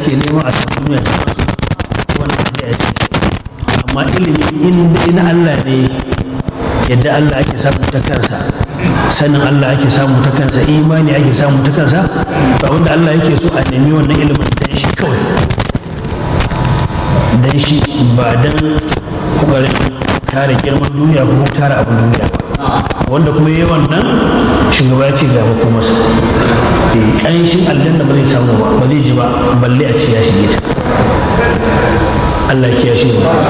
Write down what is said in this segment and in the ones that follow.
ake nema a cikin duniya ta wani aje a ciki amma ilimi in dai na Allah ne yadda Allah ake samu ta kansa sanin Allah ake samu ta kansa imani ake samu ta kansa ba wanda Allah yake so a nemi wannan ilimin dan shi kawai dan shi ba dan kokarin tara girman duniya ko tara abin duniya ba wanda kuma yi wannan shugaba ce ga ko masa ƙanshin aljanna ba zai samu ba ba zai ji ba balle a ce ya shige ta Allah ya shi ba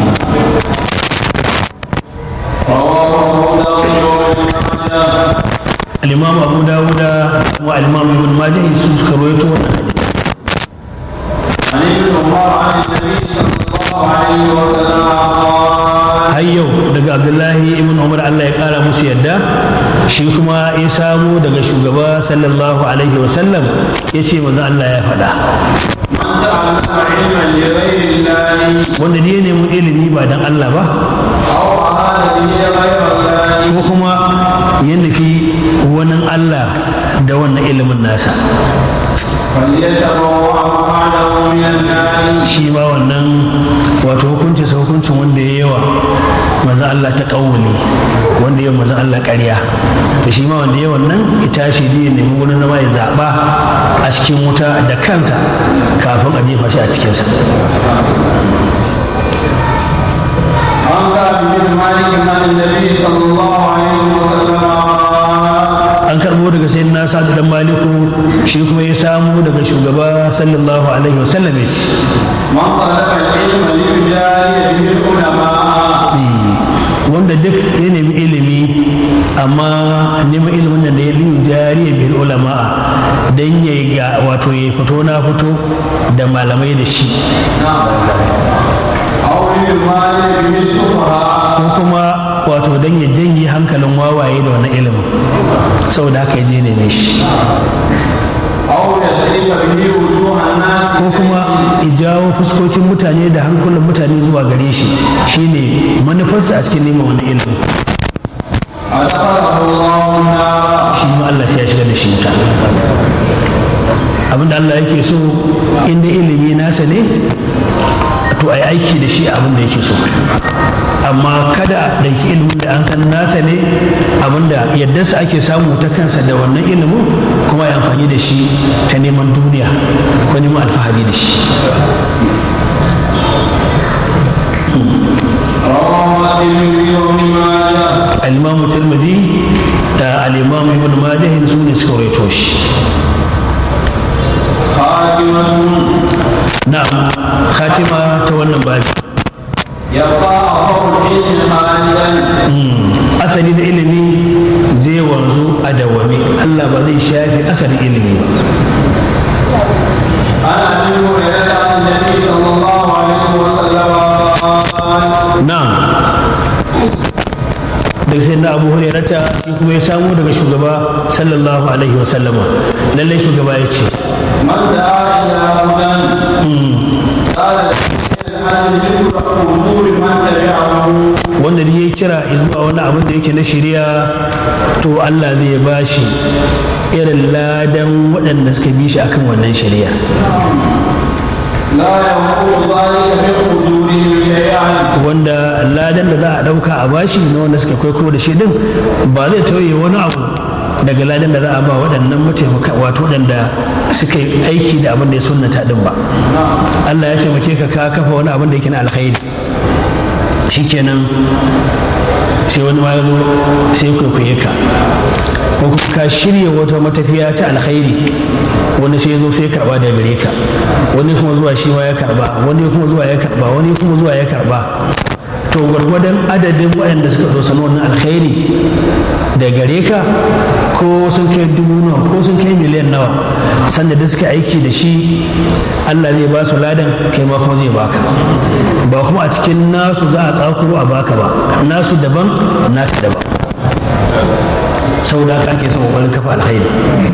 al-imam abu dawuda wa al-imam ibn majah su suka rawaito wannan hadisi عن ابن عمر عن النبي صلى الله عليه وسلم قال har yau daga abdullahi ibn umar allah ya kara musu yadda shi kuma ya samu daga shugaba sallallahu alaihi wasallam ya ce manzo allah ya faɗa من تعلم علما لغير الله wanda ne ya nemi ilimi ba dan allah ba أو أراد به غير الله ko kuma ya nufi wani allah da wannan ilimin nasa فليتبوأ مقعده من النار shi ma wannan wato hukuncin sa hukuncin wanda ya yawa manzo Allah ta kawuli wanda ya manzo Allah ƙarya to shi ma wanda ya wannan ya tashi ne ya nemi wurin zama ya zaɓa a cikin wuta da kansa kafin a jefa shi a cikinsa عن كعب بن مالك عن النبي صلى الله عليه وسلم قال an karbo daga sai na sadu dan maliku shi kuma ya samu daga shugaba sallallahu alaihi wasallam ya ce من طلب العلم ليجاري به العلماء wanda duk ya nemi ilimi amma neman ilimin da ya liyu jariya bil ulama dan ya ga wato ya fito na fito da malamai da shi أو ليماري به السفهاء ko kuma wato dan ya janye hankalin wawaye da wannan ilimin saboda haka ya je neme shi أو يصرف به وجوه الناس ko kuma ya jawo fuskokin mutane da hankulan mutane zuwa gare shi shine manufarsa a cikin neman wani ilimin أدخله الله النار shi ma Allah sai ya shiga da shi wuta abinda Allah yake so inda ilimi nasa ne to a yi aiki da shi abin da yake so amma kada da ke ilimin da an san nasa ne abinda yadda su ake samu ta kansa da wannan ilimin kuma ya amfani da shi ta neman duniya ko neman alfahari da shi رواه الترمذي وابن ماجه al-imamu tirmidhi da al-imamu ibn majah su ne suka rawaito shi خاتمة na'am khatima ta wannan babi يبقى أخر العلم خالدا asali da ilimi zai wanzu a dawame Allah ba zai shafi asalin ilimi ba عن أبي هريرة عن النبي صلى الله عليه وسلم قال na'am daga sai na abu hurairata shi kuma ya samu daga shugaba sallallahu alaihi wa sallama lallai shugaba ya ce من دعا إلى هدى قال الحمد مثل أجور من تبعه wanda da ya kira zuwa wani abin da yake na shari'a to Allah zai ba shi irin ladan waɗanda suka bi shi akan wannan shari'a لا ينقص ذلك من أجورهم شيئا wanda ladan da za a ɗauka a bashi na wanda suka kwaikwayo da shi din ba zai tauye wani abu daga ladan da za a ba waɗannan mataimaka wato waɗanda suka yi aiki da abin da ya sunnata din ba Allah ya taimake ka ka kafa wani abin da yake na alkhairi shikenan sai wani ma ya zo sai ya kwaikwaye ka ko kuma ka shirya wata matafiya ta alkhairi wani sai ya zo sai ya karba da gare ka wani kuma zuwa shi ma ya karba wani kuma zuwa ya karba wani kuma zuwa ya karba to gwargwadon adadin waɗanda suka zo sanu wannan alkhairi da gare ka ko sun kai dubu nawa ko sun kai miliyan nawa sanda da suka aiki da shi Allah zai ba su ladan kai ma kuma zai baka ba kuma a cikin nasu za a tsakuro a baka ba nasu daban naka daban saboda haka ake son kokarin kafa alkhairi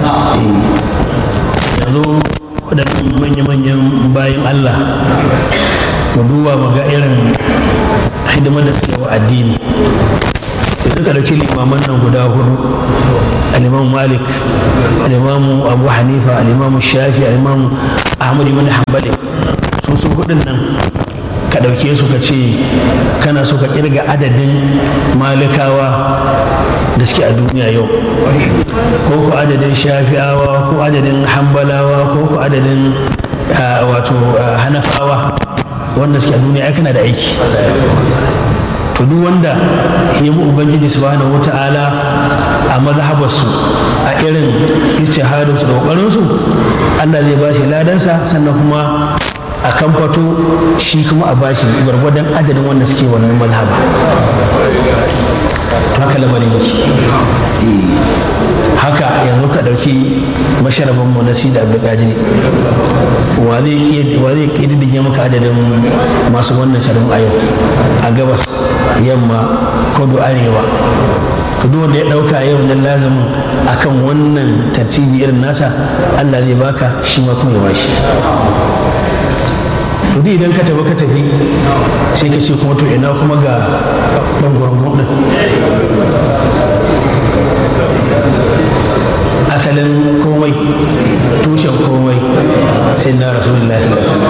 yanzu waɗannan manya-manyan bayan Allah ku duba mu ga irin hidimar da suke wa addini da suka ɗauki limaman nan guda hudu aliman malik al'imamu abu hanifa al'imamu shafi al'imamu ahmad ibn hanbali su su hudun nan ka ɗauke su ka ce kana so ka kirga adadin malikawa da suke a duniya yau ko ku adadin shafi'awa ko adadin hambalawa ko ku adadin wato hanafawa wanda suke a duniya ai kana da aiki to duk wanda ya bi ubangiji subhanahu wata'ala a mazhabarsu a irin ijtihadinsu da kokarinsu Allah zai bashi ladansa sannan kuma a kamfato shi kuma a bashi gwargwadon adadin wanda suke wannan mazhaba haka lamarin yake haka yanzu ka ɗauki masharabin mu na sida abdulkadir wa zai ƙididdige maka adadin masu wannan sharabin a yau a gabas yamma kudu arewa to duk wanda ya ɗauka yau nan lazumin akan wannan tartibi irin nasa allah zai baka shi ma kuma ya bashi to duk idan ka tafi ka tafi sai ka ce kuma to ina kuma ga ɗan ɗin asalin komai tushen komai sai na rasulullah sallallahu alaihi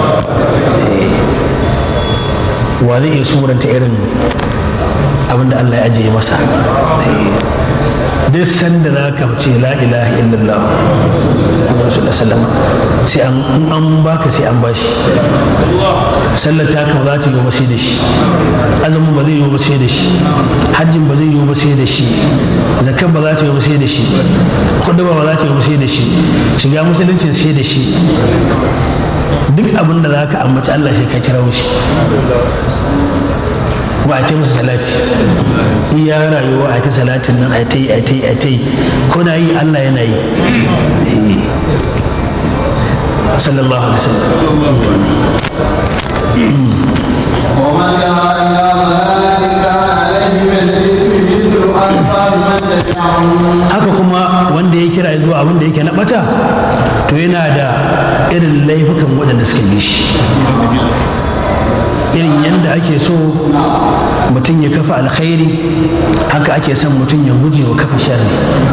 wa zai iya suranta irin abinda Allah ya ajiye masa duk sanda za ka ce la ilaha illallah rasulullah sallam sai an an baka sai an bashi sallar ta ba za ta yi ba sai da shi azumin ba zai yi ba sai da shi hajjin ba zai yi ba sai da shi zakar ba za ta yi ba sai da shi kuduba ba za ta yi ba sai da shi shiga musuluncin sai da shi duk abin da za ka ambaci Allah sai ka kira shi ba a ce masa salati iya rayuwa a ta salatin nan a ta yi a ta yi a ta yi ko na yi Allah yana yi sallallahu alaihi wasallam ومن دعا إلى ضلال كان عليه من الإثم مثل أثقال من تبعه haka kuma wanda ya kira zuwa abin da yake na bata to yana da irin laifukan waɗanda suka bi shi irin yadda ake so mutum ya kafa alkhairi haka ake son mutum ya guje wa kafa sharri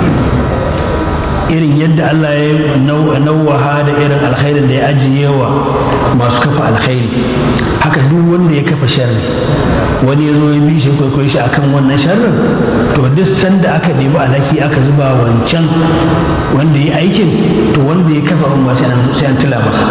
irin yadda Allah ya nauwaha da irin alkhairin da ya ajiye wa masu kafa alkhairi haka duk wanda ya kafa sharri wani ya zo ya bi shi kwaikwayo shi akan wannan sharrin to duk sanda aka ɗebi alhaki aka zuba wancan wanda ya aikin to wanda ya kafa ba sai an sai an tila masa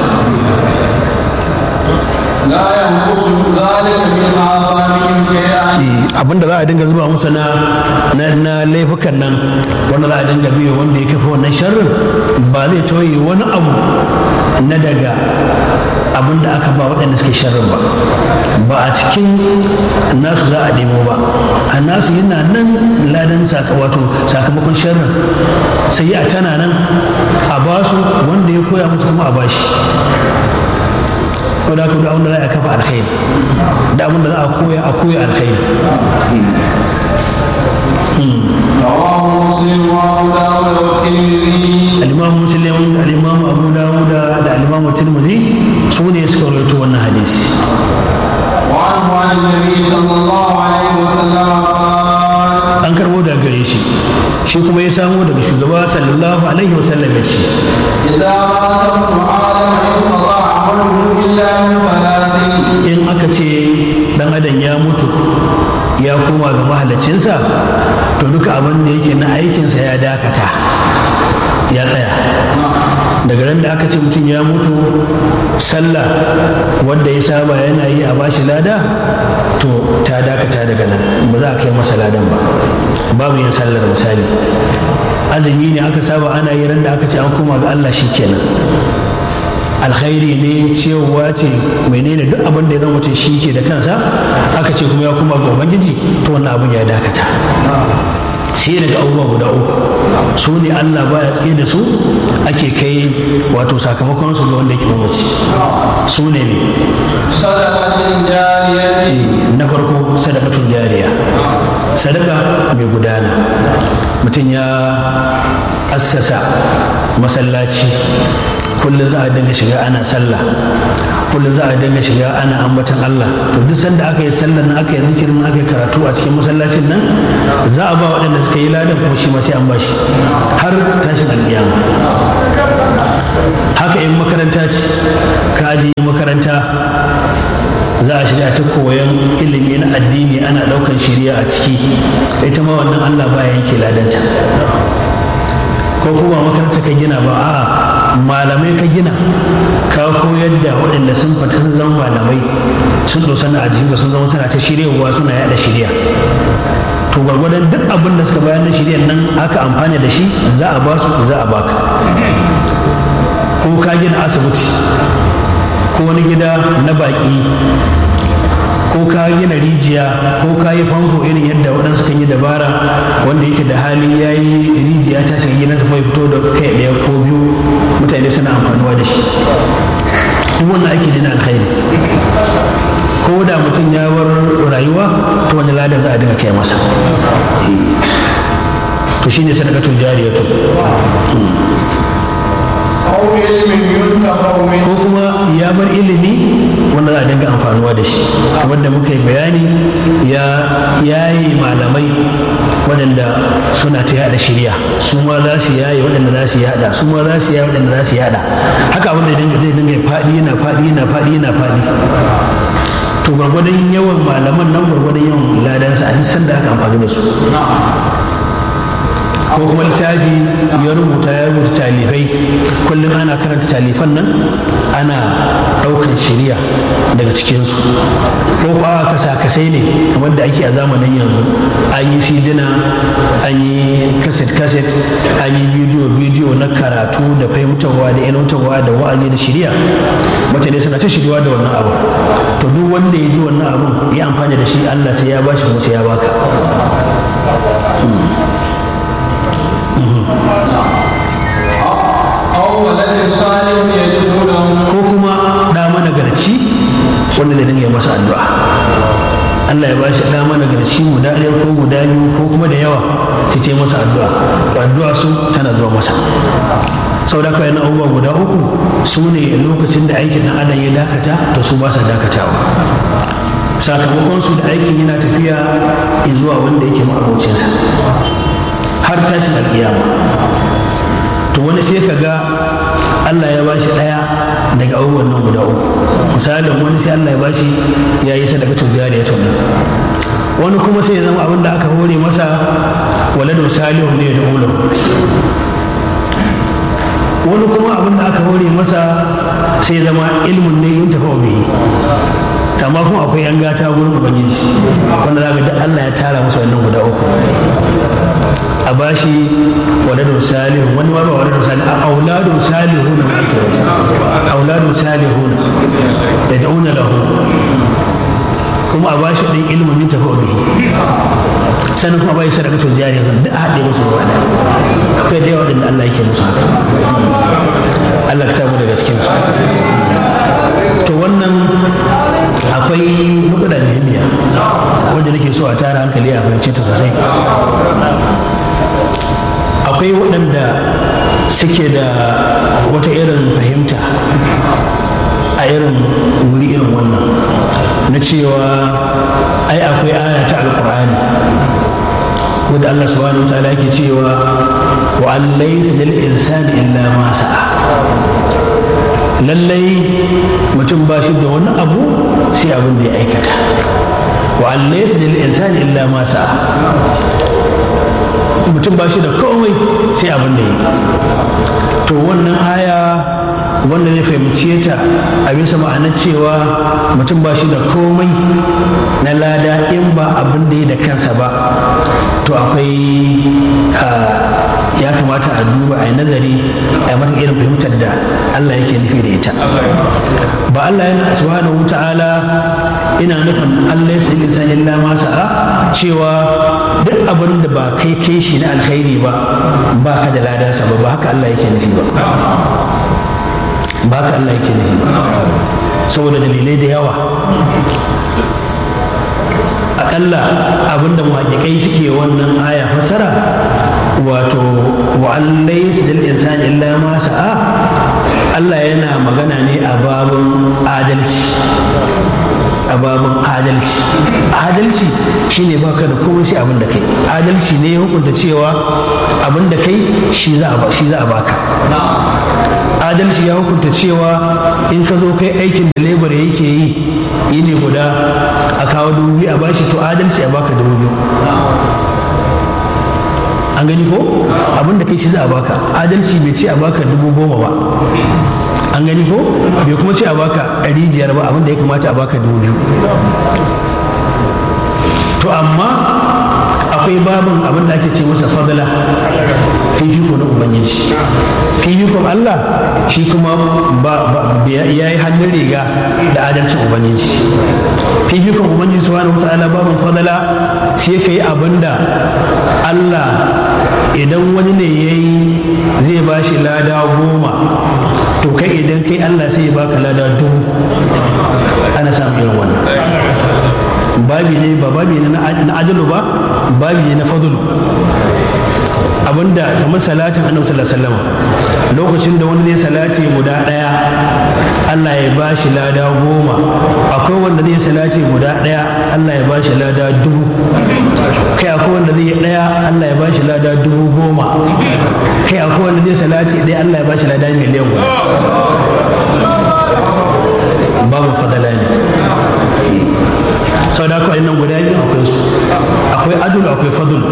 لا ينقص ذلك من أعظامهم شيئا abinda za a dinga zuba musu na na laifukan nan wanda za a dinga biyo wanda ya kafa wannan sharrin ba zai toye wani abu na daga abin da aka ba waɗanda suke sharrin ba ba a cikin nasu za a nemo ba a nasu yana nan ladan wato sakamakon sharrin sai a tana nan a basu wanda ya koya musu kuma a bashi ko da da abin da za a kafa alkhairi da abin da za a koya a koya alkhairi رواه مسلم وأبو داود والترمذي al-imam muslim da al-imam abu dawud da al-imam tirmidhi su ne suka rawaito wannan hadisi وعنه عن النبي صلى الله عليه وسلم قال an karbo daga gare shi shi kuma ya samo daga shugaba sallallahu alaihi wasallam ya ce إذا مات ابن آدم انقطع عمله إلا من ثلاث in aka ce dan adam ya mutu ya koma ga mahalicinsa to duka abin da yake na aikinsa ya dakata ya tsaya daga ran da aka ce mutum ya mutu sallah wanda ya saba yana yi a bashi lada to ta dakata daga nan ba za a kai masa ladan ba babu yin sallar misali azumi ne aka saba ana yi ran da aka ce an koma ga Allah shi kenan alkhairi ne cewa ce menene duk abin da ya zama mutum shi ke da kansa aka ce kuma ya kuma ga ubangiji to wannan abin ya dakata sai daga abubuwa guda uku su ne allah baya tsaye da su ake kai wato sakamakon su ga wanda yake mamaci su ne ne صدقة جارية na farko sadakatun jariya sadaka mai gudana mutum ya assasa masallaci kullum za a dinga shiga ana sallah kullum za a dinga shiga ana ambatan Allah to duk sanda aka yi sallar nan aka yi zikirin aka yi karatu a cikin masallacin nan za a ba waɗanda suka yi ladan kuma shi ma sai an bashi har tashin alƙiyama haka in makaranta ce ka ajiye makaranta za a shiga ta koyon ilimi na addini ana ɗaukan shirya a ciki ita ma wannan Allah ba yanke ladanta ko kuma makaranta ka gina ba a malamai ka gina ka koyar da waɗanda sun fita sun zama malamai sun dosa na ajiyu sun zama suna ta shiryawa suna yada shirya to gwargwadon duk abin da suka bayar na shiryan nan aka amfani da shi za a ba su za a baka ko ka gina asibiti ko wani gida na baƙi ko ka gina rijiya ko ka yi famfo irin yadda waɗansu kan yi dabara wanda yake da hali ya yi rijiya ta shiga gidansa kuma ya fito da kai ɗaya ko biyu mutane suna amfanuwa da shi duk wannan aiki ne na alkhairi ko da mutum ya bar rayuwa to wani ladan za a dinga kai masa to shine sadaqatul jariyatu أو علم ينتفع منه ko kuma ya bar ilimi wanda za a dinga amfanuwa da shi kamar da muka yi bayani ya yayi malamai waɗanda suna ta yada shirya su ma za su yaye waɗanda za su yada su ma za su yaye waɗanda za su yada haka abin da zai dinga faɗi yana faɗi yana faɗi yana faɗi to gwargwadon yawan malaman nan gwargwadon yawan ladansa a duk sanda aka amfani da su ko kuma littafi ya rubuta ya rubuta talifai kullum ana karanta talifan nan ana ɗaukan shirya daga cikinsu ko kuwa kasa kasai ne kamar da ake a zamanin yanzu an yi sidina an yi kaset kaset an yi bidiyo bidiyo na karatu da fahimtarwa da ilmantarwa da wa'azi da shirya mutane suna ta shiryawa da wannan abu to duk wanda ya ji wannan abun ya amfani da shi allah sai ya bashi kuma sai ya baka أو ولد صالح يدعو له ko kuma ɗa managarci wanda zai dinga yi masa addu'a Allah ya bashi ɗa managarci guda ɗaya ko guda biyu ko kuma da yawa su ce masa addu'a addu'a su tana zuwa masa sau da kawai na abubuwa guda uku su ne lokacin da aikin ɗan adam ya dakata to su ba sa dakatawa sakamakon su da aikin yana tafiya zuwa wanda yake ma'abocinsa har tashin alƙiyama to wani sai ka ga Allah ya bashi ɗaya daga abubuwan nan guda uku misalin wani sai Allah ya bashi ya yi sadakatul jariya to wani kuma sai ya zama abin da aka hore masa waladun salihu ne da ulam wani kuma abin da aka hore masa sai ya zama ilmun ne yin tafa bihi amma kuma akwai yan gata gurin ubangiji wanda za ga duk Allah ya tara masa wannan guda uku a bashi waladun salihu wani ma ba waladun salihu a auladun salihu na ake wasu auladun salihu na da da'una lahu kuma a bashi ɗin ilimin yin tafi bihi sannan kuma bai sadaka to jariya kan duk a haɗe musu ruwa da akwai da yawa da Allah yake musu haka Allah ka samu daga cikin su to wannan akwai nukuda muhimmiya wanda nake so a tara hankali a fahimce ta sosai akwai waɗanda suke da wata irin fahimta a irin wuri irin wannan na cewa ai akwai aya ta alkur'ani wanda Allah subhanahu wa ta'ala yake cewa wa an laysa lil insani illa ma sa'a lallai mutum ba shi da wani abu sai abin da ya aikata wa an laysa lil insani illa ma sa'a mutum ba shi da komai sai abin da ya to wannan aya wanda zai fahimce ta a bisa ma'anar cewa mutum ba shi da komai na lada in ba abin da ya da kansa ba to akwai ya kamata a duba a yi nazari a mata irin fahimtar da Allah yake nufi da ita ba Allah yana subhanahu wa ta'ala ina nufin Allah ya sai lisan illa ma sa'a cewa duk abin da ba kai kai shi na alkhairi ba ba ka da ladansa ba ba haka Allah yake nufi ba ba haka Allah yake nufi ba saboda dalilai da yawa akalla abinda muhaƙiƙai suke wannan aya fasara wato wa an laysa lil insani illa ma sa'a Allah yana magana ne a babin adalci a babin adalci adalci shine baka da komai sai abin da kai adalci ne ya hukunta cewa abin da kai shi za a baka adalci ya hukunta cewa in ka zo kai aikin da lebar yake yi yi ne guda a kawo dubu biyu a bashi to adalci a baka dubu biyu an gani ko abin da kai shi za a baka adalci bai ce a baka dubu goma ba an gani ko bai kuma ce a baka ɗari biyar ba abin da ya kamata a baka dubu biyu to amma akwai babin abin da ake ce masa fadala fifiko na ubangiji fifikon allah shi kuma ya yi hannun riga da adalcin ubangiji fifikon ubangiji subhanahu ta'ala babin fadala sai ka yi abin da allah idan wani ne ya yi zai ba shi lada goma to kai idan kai allah sai ya baka lada dubu ana samun irin wannan babi ne ba babi ne na adalu ba babi ne na fadlu abinda kamar salatin annabi sallallahu alaihi wasallam lokacin da wani zai salati guda daya Allah ya ba shi lada goma akwai wanda zai salati guda daya Allah ya ba shi lada dubu kai akwai wanda zai daya Allah ya ba shi lada dubu goma kai akwai wanda zai salati daya Allah ya ba shi lada miliyan guda babu fadala ne sau da akwai nan guda biyu akwai su akwai adul akwai fadul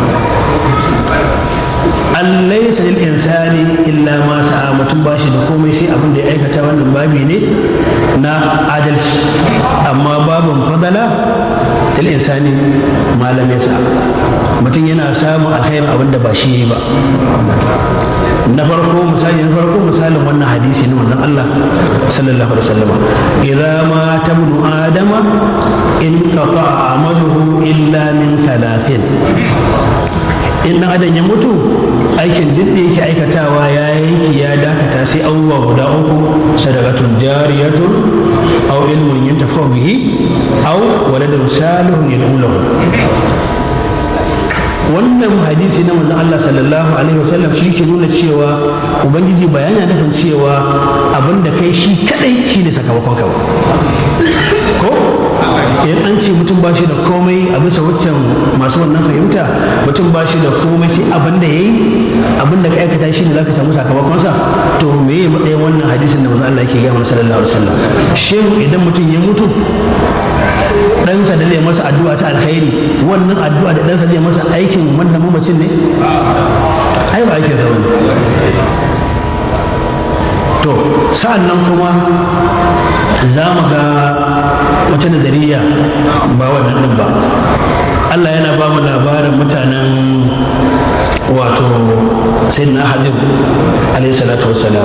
an laisa lil insani illa ma sa'a mutum ba shi da komai sai abin da ya aikata wannan babi ne na adalci amma babin fadala lil insani malam ya sa mutum yana samun alkhairin abin da ba shi ba na farko misali na farko misalin wannan hadisi na manzon Allah sallallahu alaihi wasallam idza ma tabnu adama in qata amaluhu illa min thalathin in dan adam ya mutu aikin duk da yake aikatawa ya yanki ya dakata sai abubuwa guda uku sadaqatun jariyatun aw ilmun yantafa bihi aw waladun salihun yad'ulahu wannan hadisi na manzon Allah sallallahu alaihi wasallam shi ke nuna cewa ubangiji ba yana nufin cewa abin da kai shi kadai shi ne sakamakon ka ba ko idan an ce mutum ba shi da komai a bisa waccan masu wannan fahimta mutum ba shi da komai sai abin da ya yi abin da ka aikata shi ne za ka samu sakamakonsa to me ya matsayin wannan hadisin da manzon Allah yake gaya mana sallallahu alaihi wasallam shin idan mutum ya mutu ɗansa da zai masa addu'a ta alkhairi wannan addu'a da ɗansa zai masa aikin wannan mamacin ne ai ba aikin sa bane to sa'an nan kuma za mu ga wata nazariya ba wannan ɗin ba Allah yana ba mu labarin mutanen wato sayyidina hadir alayhi salatu wassalam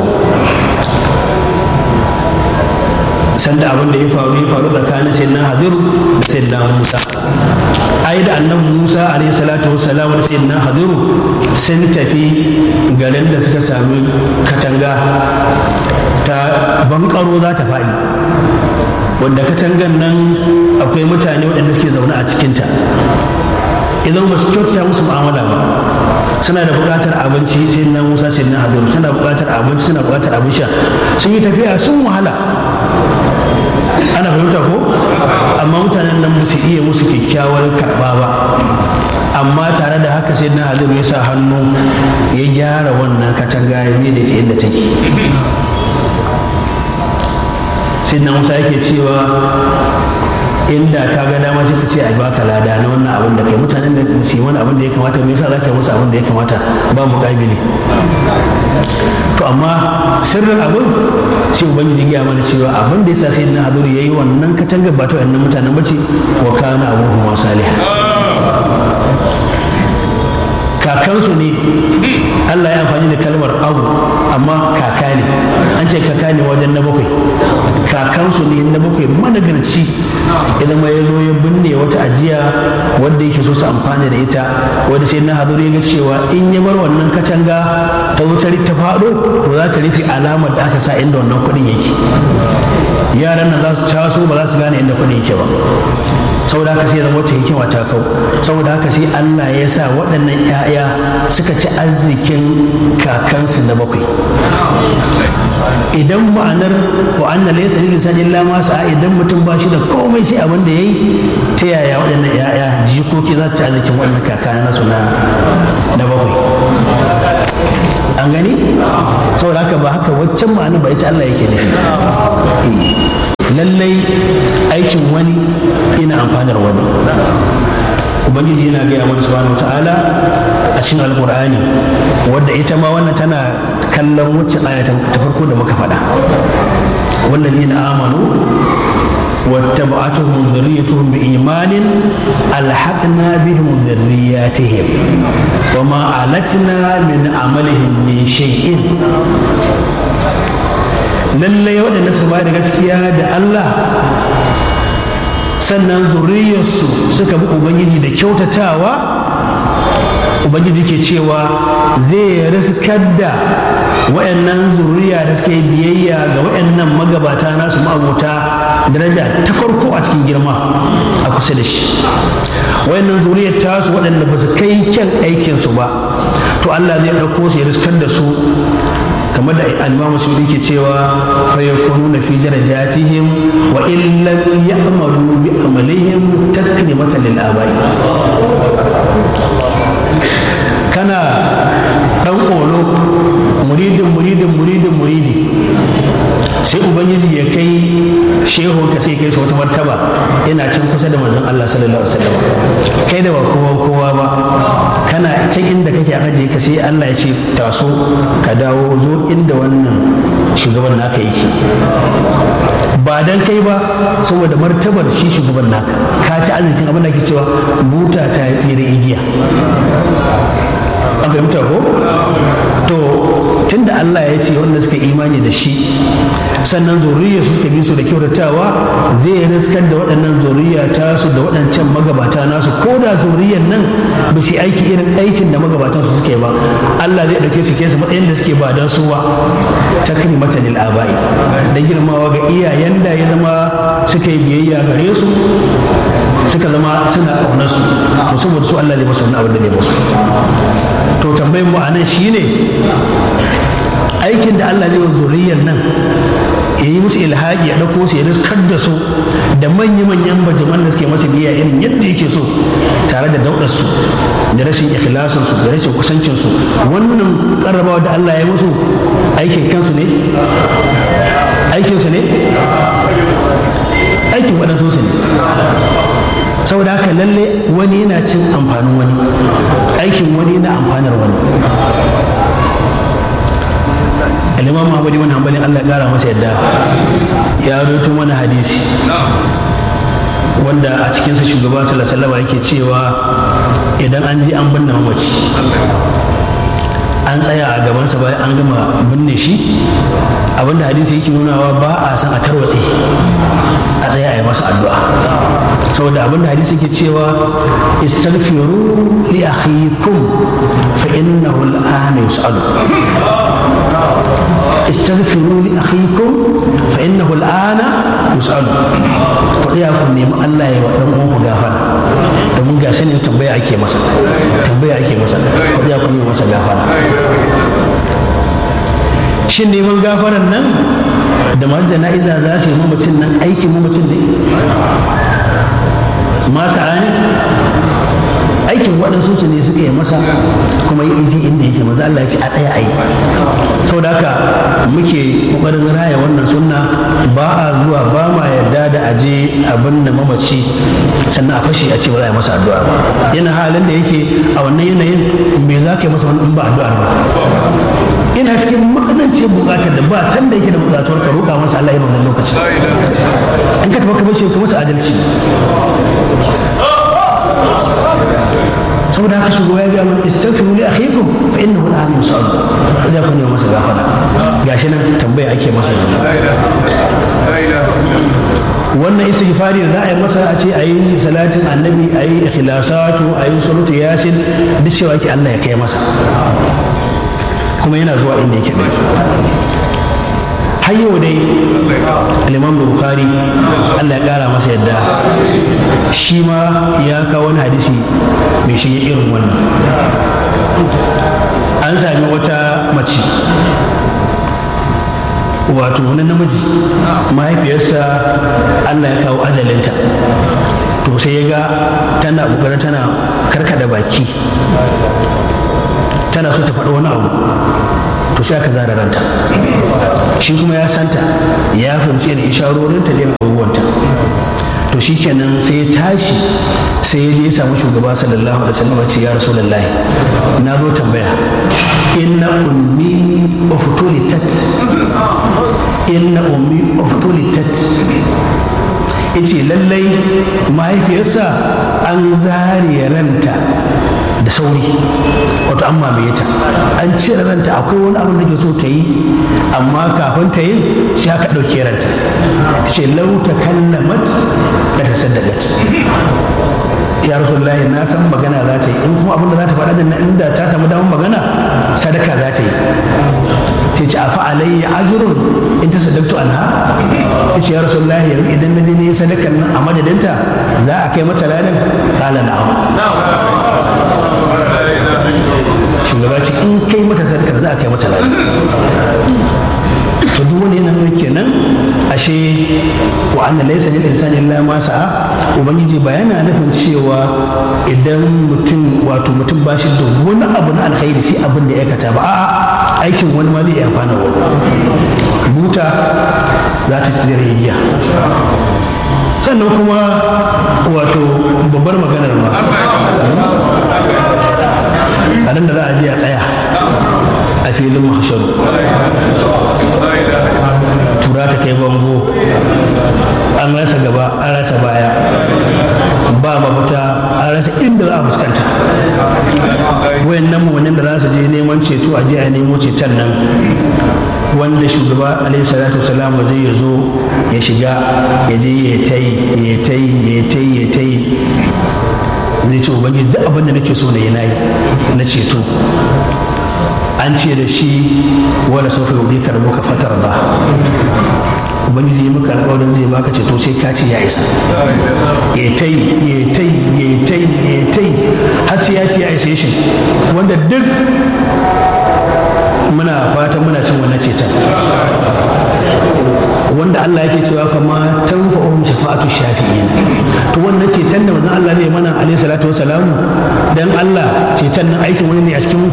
sanda abin da ya faru ya faru tsakanin sayyidina hadir da sayyidina musa ai da annabi musa alayhi salatu wassalam da sayyidina hadir sun tafi garin da suka sami katanga ta bankaro za ta faɗi wanda katangan nan akwai mutane waɗanda suke zaune a cikinta idan ba su kyautata musu mu'amala ba suna da buƙatar abinci sai na musa sai na hadiru suna buƙatar abinci suna buƙatar abin sha sun yi tafiya sun wahala ana fahimta ko amma mutanen nan su iya musu kyakkyawar karɓa ba amma tare da haka sai na hadiru ya sa hannu ya gyara wannan katanga ya da ta inda take sai na musa yake cewa inda ka ga dama sai ka ce a baka lada na wannan abin da kai mutanen da su yi wani abin da ya kamata me yasa za ka yi musu abin da ya kamata ba mu kabili to amma sirrin abin sai ubangiji ya mana cewa abin da yasa sai na haduri yayi wannan katangar ba ta wannan mutanen bace wa kana abuhum salih kakansu ne Allah ya amfani da kalmar abu amma kaka ne an ce kaka ne wajen na bakwai kakansu ne na bakwai managarci idan ma ya zo ya binne wata ajiya wadda yake so su amfani da ita wadda sai na haduru ya ga cewa in ya bar wannan katanga ta wutar ta faɗo to za ta rufe alamar da aka sa inda wannan kuɗin yake yaran nan za su taso ba za su gane inda kuɗin yake ba saboda haka sai zama wata hikima ta kau saboda haka sai Allah ya sa waɗannan 'ya'ya suka ci arzikin kakansu na bakwai idan ma'anar wa anna laysa lil insani illa ma sa'a idan mutum ba shi da komai sai abin da yayi ta yaya waɗannan 'ya'ya jikoki za su ci arzikin wannan kaka nasu na na bakwai an gani saboda haka ba haka waccan ma'ana ba ita Allah yake nufi lallai aikin wani ina amfanar wani ubangiji yana gaya mana subhanahu ta'ala a cikin alkur'ani wadda ita ma wannan tana kallon wacce aya ta farko da muka faɗa wallazina amanu واتبعتهم ذريتهم بإيمان ألحقنا بهم ذرياتهم وما ألتنا من عملهم من شيء lallai waɗanda suka ba da gaskiya da Allah sannan zuriyarsu suka bi ubangiji da kyautatawa ubangiji ke cewa zai riskar da waɗannan zuriya da suka yi biyayya ga waɗannan magabata nasu ma'abota daraja ta farko a cikin girma a kusa da shi waɗannan zuriyar tasu waɗanda ba su kai kyan aikinsu ba to Allah zai ɗauko su ya riskar da su kamar da al-Imam Sudi ke cewa fa yakununa fi darajatihim wa in lam ya'malu bi amalihim takrimatan lil abai kana dan kolo muridin muridin muridin muridi sai ubangiji ya kai shehu ka sai kai shi wata martaba yana can kusa da manzon Allah sallallahu alaihi wasallam kai da ba kowa kowa ba kana can inda kake a aje ka sai Allah ya ce taso ka dawo zo inda wannan shugaban naka yake ba dan kai ba saboda martabar shi shugaban naka ka ci arzikin abin da ke cewa buta ta yi tsere igiya an fahimta ko to tunda Allah ya ce wanda suka imani da shi sannan zuriya su suka bi su da kyautatawa zai riskar da waɗannan zuriya ta su da waɗancan magabata nasu ko da zuriyar nan ba su aiki irin aikin da magabatan su suke ba Allah zai ɗauke su kai su matsayin da suke ba don su ba takrimatan lil abai da girmawa ga iyayen da ya zama suka yi biyayya gare su suka zama suna ƙaunar su to saboda su Allah zai masu wani abin da zai masu to tambayin mu anan shine aikin da Allah zai wa zuriyar nan ya yi musu ilhaji ya ɗauko su ya riskar da su da manya-manyan bajaman da suke masa biya irin yadda yake so tare da daudar su da rashin ikhlasin su da rashin kusancin su wannan karrabawa da Allah ya musu aikin kansu ne aikin su ne aikin waɗansu su ne saboda haka lalle wani yana cin amfanin wani aikin wani yana amfanar wani alimam Muhammad ibn Hanbalin Allah ya kara masa yadda ya rubuto mana hadisi wanda a cikinsa shugaba sallallahu alaihi yake cewa idan an ji an binne mamaci an tsaya a gabansa bayan an gama binne shi abinda hadisi yake nunawa ba a san a tarwatse a tsaya a yi masa addu'a saboda abinda hadisi yake cewa istaghfiru li akhikum fa innahu al'ana yus'alu استغفروا لأخيكم فإنه الآن يسأل فيا ku nemi Allah ya dan uwan ku gafara domin ga ne tambaya ake masa tambaya ake masa ko ya ku nemi masa gafara shin neman gafaran nan da masu jana'iza za su yi mamacin nan aikin mamacin ne masa ne aikin waɗansu su ne suka yi masa kuma yi iji inda yake maza Allah ya ce a tsaya a yi sau da haka muke ƙoƙarin raya wannan sunna ba a zuwa ba ma yarda da aje abin da mamaci sannan a fashe a ce ba za a yi masa addu'a ba yana halin da yake a wannan yanayin me za ka yi masa wani in ba addu'ar ba ina cikin matsananciyar buƙatar da ba san da yake da buƙatuwar ka roƙa masa Allah ya wannan lokacin in ka taɓa ka bace ka masa adalci saboda haka shugaba ya ga mun istaghfiru li akhikum fa innahu al'an yusal idan kun yi masa gafara gashi nan tambaya ake masa yanzu wannan istighfari da za a yi masa a ce a yi salatin annabi a yi ikhlasatu a yi salatu yasin duk cewa ake Allah ya kai masa kuma yana zuwa inda yake ɗin har yau dai al-imam bukhari Allah ya kara masa yadda shi ma ya kawo wani hadisi mai shige irin wannan an sami wata mace wato wani namiji mahaifiyarsa allah ya kawo ajalinta to sai ya ga tana ƙoƙarin tana karkada baki tana so ta faɗi wani abu to sai aka zara ranta shi kuma ya santa ya fahimci da isharorinta da abubuwanta to shi kenan sai ya tashi sai ya je ya samu shugaba sallallahu alaihi wasallam ce ya rasulullahi na zo tambaya inna ummi uftulitat inna ummi uftulitat yace lallai mahaifiyarsa an zare ranta da sauri wato an mamaye ta an cire ranta akwai wani abin da ke so ta yi amma kafin ta yi sai aka ɗauke ranta ta ce lauta kallamat da ta saddaƙat ya rasulullahi na san magana za ta yi in kuma abin da za ta faɗa da inda ta samu damar magana sadaka za ta yi ta ce afa alayya ajrun in ta sadaktu anha ta ce ya rasulullahi yanzu idan na je ne sadakan nan a madadinta za a kai mata ladan kala na'am shugaba ce in kai mata sadakar za a kai mata ladan to duk wani yana nuna kenan ashe wa anna laysa lil insani illa ma sa'a ubangiji ba yana nufin cewa idan mutum wato mutum ba shi da wani abu na alkhairi sai abin da ya aikata ba a'a aikin wani ma zai iya amfana wani buta za ta tsira giya sannan kuma wato babbar maganar ma a nan da za a je a tsaya a filin mahasharu tura ta kai bango an rasa gaba an rasa baya ba mafita an rasa inda za a fuskanta wayannan wannan da za su je neman ceto a je a nemo ceton nan wanda shugaba alaihi salatu wasalam zai ya zo ya shiga ya je ya tai ya tai ya tai ya tai zai ce ubangiji duk abin da nake so na yi nayi na ceto an ce da shi wala sofa yau ka rabu ka fatar ba ubangiji yi maka alƙawarin zai baka ceto sai ka ce ya isa ya tai ya tai ya tai ya tai har sai ya ce ya isa shi wanda duk muna fatan muna cin wannan ceton wanda Allah yake cewa fa ma tanfa'uhum shafa'atu shafi'in to wannan ceton da manzon Allah ne mana alaihi salatu wassalamu dan Allah ceton nan aikin wani ne a cikin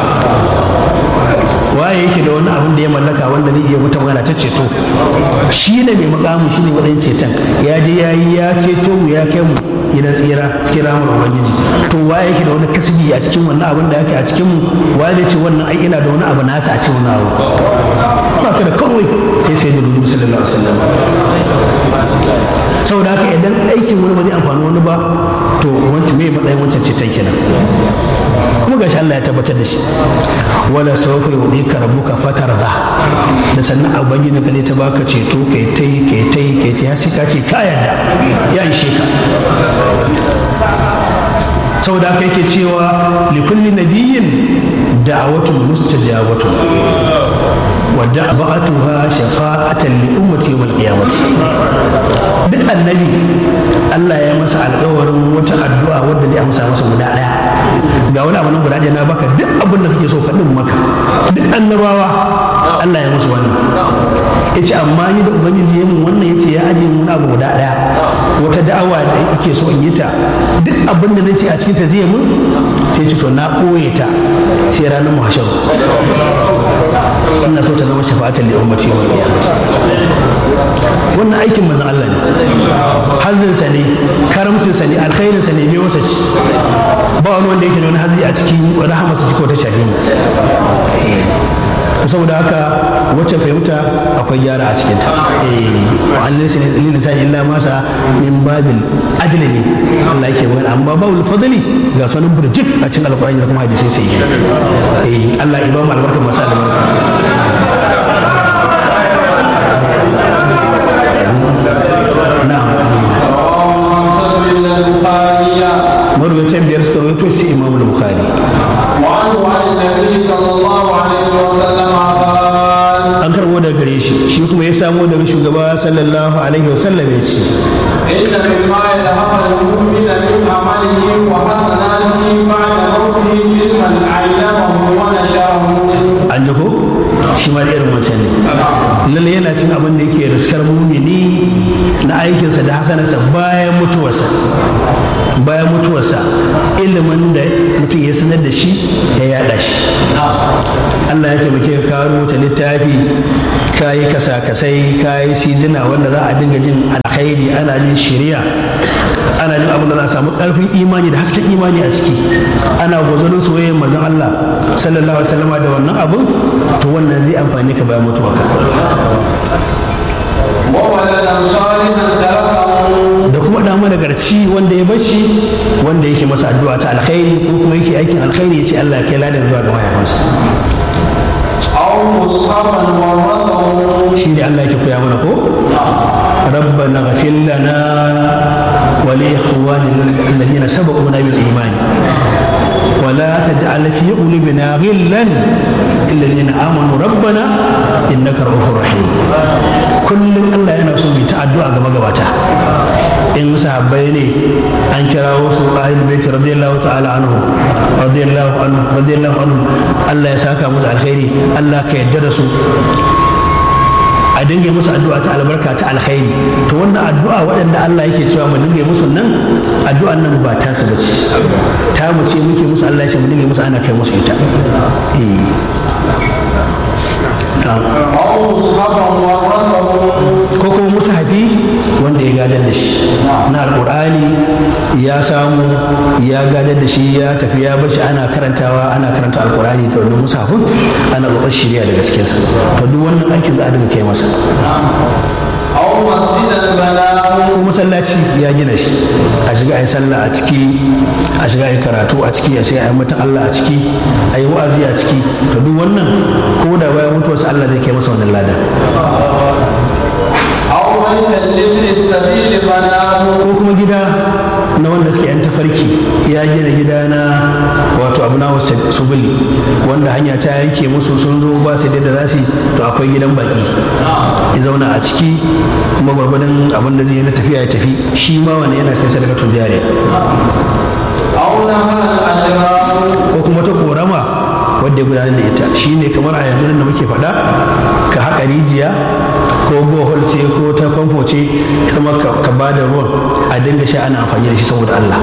waye yake da wani abin da ya mallaka wanda zai iya wata magana ta ceto shi ne mai makamu shi ne matsayin ceton ya je ya yi ya ceto mu ya kai mu gidan tsira cikin ramar ubangiji to waye yake da wani kasbi a cikin wannan abin da yake a cikin mu waye zai ce wannan ai ina da wani abu nasa a cikin wannan abu ba ka da kawai sai sai da dubu sallallahu alaihi wasallam saboda haka idan aikin wani ba zai amfani wani ba to wancan mai matsayin wancan ceton kenan kuma gashi Allah ya tabbatar da shi wala sawfa yudika rabbuka fatarda da sannan ubangiji ka zai ta baka ceto kai tai kai tai kai tai ya ka ce ka yarda ya ishe ka saboda haka yake cewa likulli nabiyyin da'awatun mustajabatu wa da'ba'atuha shafa'atan li ummati yawm al-qiyamati duk annabi Allah ya masa alƙawarin wata addu'a wadda zai amsa masa guda ɗaya ga wani abu nan guda ɗaya na baka duk abin da kake so faɗin maka duk annabawa Allah ya musu wannan ya ce amma ni da ubangiji ya mun wannan ya ce ya ajiye mun abu guda ɗaya wata da'awa da yake so in yi ta duk abin da na ce a cikin ta zai mun sai ce to na ɓoye ta sai ranar muhashar ina so ta zama shafa'atan da ummati wa wannan aikin manzon Allah ne hazzinsa ne karamcinsa ne alkhairinsa ne bai wasa ci ba wani wanda yake da wani hazzi a cikin rahamarsa shi ko ta shafe mu saboda haka wacce fahimta akwai gyara a cikinta wa an laysa lil insani illa ma sa min babil adli ne Allah yake magana amma babul fadli ga sunan burjik a cikin alqur'ani da kuma hadisi sai eh Allah ya ba mu albarka masa da marwaitan biyar suka rawaito sai imamu da bukhari وعنه عن النبي صلى الله عليه وسلم قال an karbo daga gare shi shi kuma ya samo daga shugaba sallallahu alaihi alaihi wasallam ya ce إن مما يلحق المؤمن من عمله وحسناته بعد موته علما علمه ونشره an ji ko shi ma da irin wancan ne lalle yana cin abin da yake riskar mumini na aikinsa da hasanarsa bayan mutuwarsa bayan mutuwarsa ilimin da mutum ya sanar da shi ya yada shi Allah ya taimake ka ka rubuta littafi ka yi kasa-kasai ka yi sidina wanda za a dinga jin alkhairi ana jin shiriya ana jin abin da za a samu karfin imani da hasken imani a ciki ana gwazonin soyayyar manzon Allah sallallahu alaihi wasallam da wannan abun to wannan zai amfani ka bayan mutuwarka وولدا صالحا تركه da kuma da managarci wanda ya bashi wanda yake masa addu'a ta alkhairi ko kuma yake aikin alkhairi ya ce Allah ya kai ladan zuwa ga mahaifansa أو مصحفا ورثه shi ne Allah yake koya mana ko ربنا اغفر لنا ولإخواننا الذين سبقونا بالإيمان ولا تجعل في قلوبنا غلا للذين آمنوا ربنا إنك رؤوف رحيم كل الله yana so mu ta addu'a ga magabata in sahabbai ne an kirawo su ahlul bait radiyallahu ta'ala anhu radiyallahu anhu radiyallahu anhu Allah ya saka musu alkhairi Allah ka yarda da su a dinga musu addu'a ta albarka ta alkhairi to wannan addu'a waɗanda Allah yake cewa mu dinga musu nan addu'an nan ba ta su bace ta mu ce muke musu Allah ya ce mu dinga musu ana kai musu ita eh أو مصحفا ورثه ko kuma mushafi wanda ya gadar da shi na alƙur'ani ya samu ya gadar da shi ya tafi ya bashi ana karantawa ana karanta alƙur'ani da wannan mushafin ana ƙoƙarin shirya da gaskensa to duk wannan aikin za a dinga kai masa أو مسجدا بناه ko masallaci ya gina shi a shiga a yi sallah a ciki a shiga a yi karatu a ciki a sai a yi mata Allah a ciki a yi wa'azi a ciki to duk wannan ko da bayan mutuwarsa Allah zai kai masa wannan lada أو بيتا لابن السبيل بناه ko kuma gida na wanda suke yan tafarki ya gina gida na wato abu na wasu subuli wanda hanya ta yanke musu sun zo ba su da za su yi, to akwai gidan baki ya zauna a ciki kuma gwargwadon abin da zai yi na tafiya ya tafi shi ma wani yana sai sadakatun jariya أو نهر الأجرام ko kuma ta korama wadda ya gudanar da ita shine kamar a yanzu nan da muke faɗa ka haƙa rijiya ko bohol ce ko ta famfo ce ita ma ka ka ba da ruwan a dinga sha ana amfani da shi saboda Allah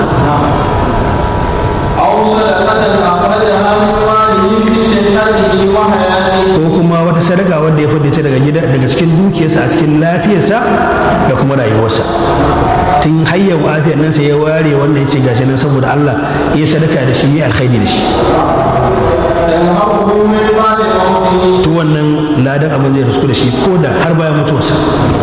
أو صدقة أخرجها من ماله في صحته وحياته ko kuma wata sadaka wadda ya fadda ta daga gida daga cikin dukiyarsa a cikin lafiyarsa da kuma rayuwarsa tun hayyar afiyar nan sai ya ware wannan ya ce gashi nan saboda Allah ya sadaka da shi ya alkhairi da shi تنهضه من بعد موته to wannan ladan abin zai rusku da shi ko da har bayan mutuwarsa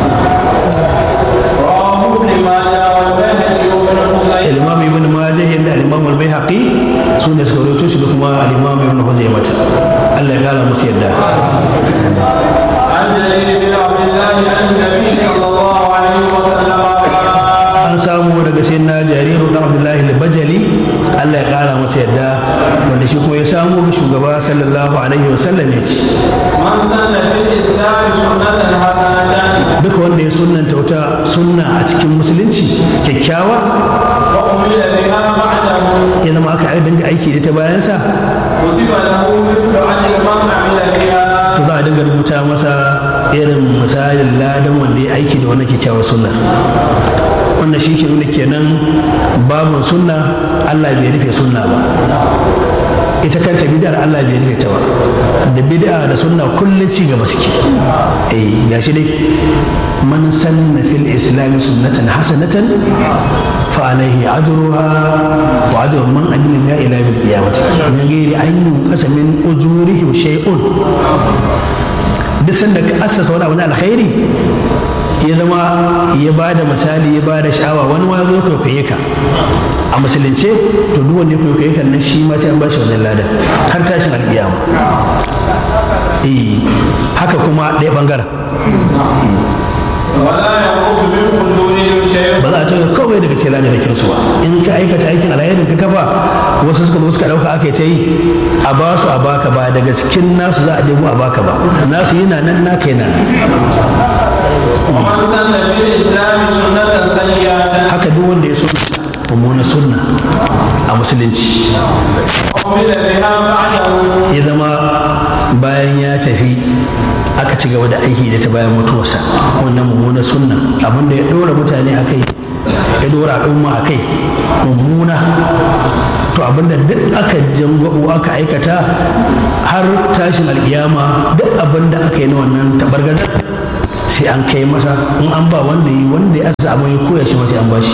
رواه ابن ماجه والبيهقي وابن خزيمة al-imam ibn majah da al-imam al-baihaqi su ne suka rawaito shi da kuma al-imam ibn huzaimah Allah ya kara musu yadda عن جرير بن عبد الله عن النبي صلى الله عليه وسلم قال an samu daga sai na jariru na abdullahi al-bajali Allah ya kara masa yadda wanda shi kuma ya samu ga shugaba sallallahu alaihi wasallam ya ce من سن في الإسلام سنة حسنة duka wanda ya sunnanta wata sunna a cikin musulunci kyakkyawa وأمل بها بعده ya zama aka yi dinga aiki da ta bayansa كتب له مثل أجر من عمل بها to za a dinga rubuta masa irin misalin ladan wanda ya aiki da wannan kyakkyawar sunna wannan shi ke nuna kenan babin sunna Allah bai rufe sunna ba ita kanta bid'ar Allah bai rufe ta ba da bid'a da sunna kullum ci gaba suke eh gashi dai man sanna fil islam sunnatan hasanatan fa alaihi ajruha wa ajru man amila biha ila yawmil qiyamah min ghairi an yunqasa min ujurihim shay'un duk sanda ka assasa wani abu na alkhairi ya zama ya ba da misali ya ba da sha'awa wani ma zo kwaikwaye ka a musulunce to duk wanda ya kwaikwaye ka nan shi ma sai an ba shi wannan ladan har tashin alƙiyama eh haka kuma ɗaya ɓangaren ولا ينقص من قدورهم شيء ba za a tauye kawai daga cikin ladan da su ba in ka aikata aikin alherin ka kafa wasu suka zo suka ɗauka aka yi ta yi a ba su a baka ba daga cikin nasu za a ɗebo a baka ba nasu yana nan naka yana nan ومن سن في الإسلام سنة سيئة haka duk wanda ya so mummuna sunna a musulunci عمل بها بعده ya zama bayan ya tafi aka ci gaba da aiki da ta bayan mutuwarsa wannan mummuna sunna abinda ya ɗora mutane a kai ya ɗora al'umma a kai mummuna to abinda duk aka jangwabo aka aikata har tashin alkiyama duk abinda aka yi na wannan tabargazar sai an kai masa in an ba wanda yi wanda ya samu ya koya shi ma sai an ba shi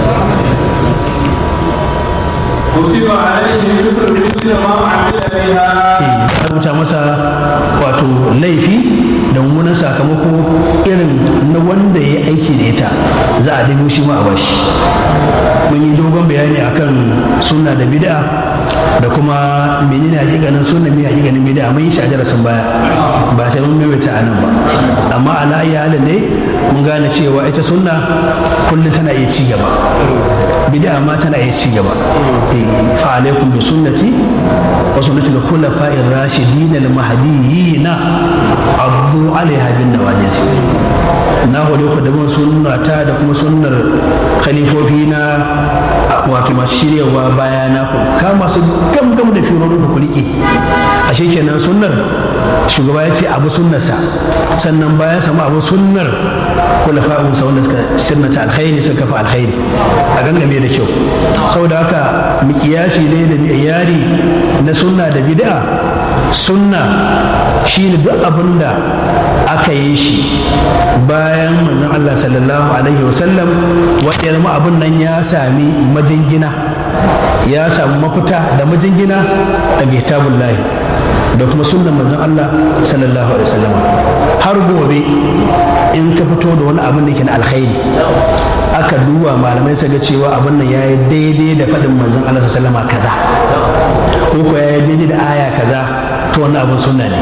كتب عليه مثل مثل ما عمل بها ya rubuta masa wato laifi da mummunan sakamako irin na wanda ya aiki da ita za a dubo shi ma a bashi mun yi dogon bayani akan sunna da bid'a da kuma menene hakikanin sunna me hakikanin bid'a mun yi shi a darasin baya ba sai mun maimaita a nan ba amma ala ayi halin ne mun gane cewa ita sunna kullum tana iya ci gaba bid'a ma tana iya ci gaba Eh, fa alaikum bi sunnati wa sunnati al-khulafa'ir rashidin al-mahdiyyin addu 'alayha bin nawajis na hore ku da bin sunna ta da kuma sunnar khalifofi na wato masu shiryawa baya na ku kama su gam gam da firorin ku rike ashe kenan sunnar shugaba ya ce abu sunnarsa sannan bayan sama abu sunnar kulafa'un sa wanda suka sunnata alkhairi suka kafa alkhairi a gangame da kyau saboda haka mikiyasi ne da miyari na sunna da bid'a sunna shine duk abin da aka yi shi bayan manzon Allah sallallahu alaihi wasallam wanda ya zama abin nan ya sami majingina ya samu mafita da majingina daga kitabullahi da kuma sunnan manzon Allah sallallahu alaihi wasallam har gobe in ka fito da wani abin da ke na alkhairi aka duba malamai su ga cewa abin nan yayi daidai da faɗin manzon Allah sallallahu alaihi wasallam kaza ko ko yayi daidai da aya kaza to wannan abin sunna ne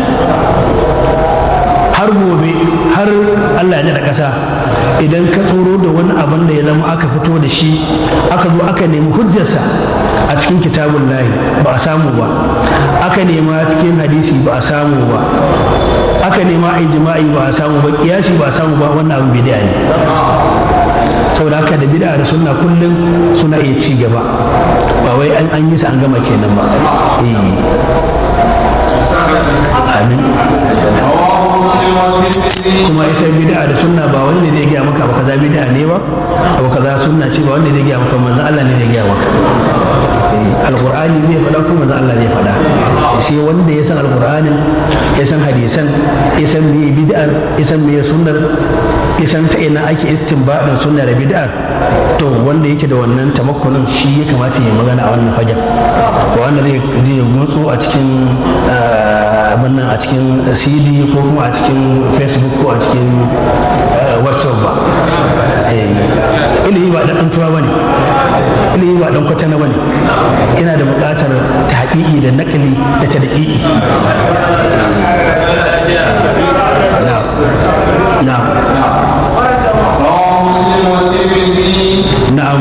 har gobe har Allah ya da ƙasa idan ka tsoro da wani abin da ya zama aka fito da shi aka zo aka nemi hujjarsa a cikin kitabun lahi ba a samu ba aka nema cikin hadisi ba a samu ba aka nema ijma'i ba a samu ba kiyasi ba a samu ba wannan abin bid'a ne saboda haka da bid'a da sunna kullum suna iya ci gaba ba wai an yi su an gama kenan ba eh amin رواه مسلم والترمذي kuma ita bid'a da sunna ba wani ne zai gaya maka abu kaza bid'a ne ba abu kaza sunna ce ba wanda zai gaya maka manzon Allah ne zai gaya maka Eh, alqur'ani zai faɗa kuma manzon Allah zai faɗa sai wanda ya san alqur'anin ya san hadisan ya san me bid'ar ya san me sunnar ya san ta ina ake istinbadin sunna da bid'ar to wanda yake da wannan tamakkunin shi ya kamata ya magana a wannan fagen ba wanda zai zai gutsu a cikin ah, abin nan a cikin cd ko kuma a cikin facebook ko a cikin eh, whatsapp ba Eh, ilimi ba dan tsantuwa ba ne ilimi ba dan kwatana ba ne yana da buƙatar ta haƙiƙi da naƙali da ta daƙiƙi na'am رواه مسلم والترمذي na'am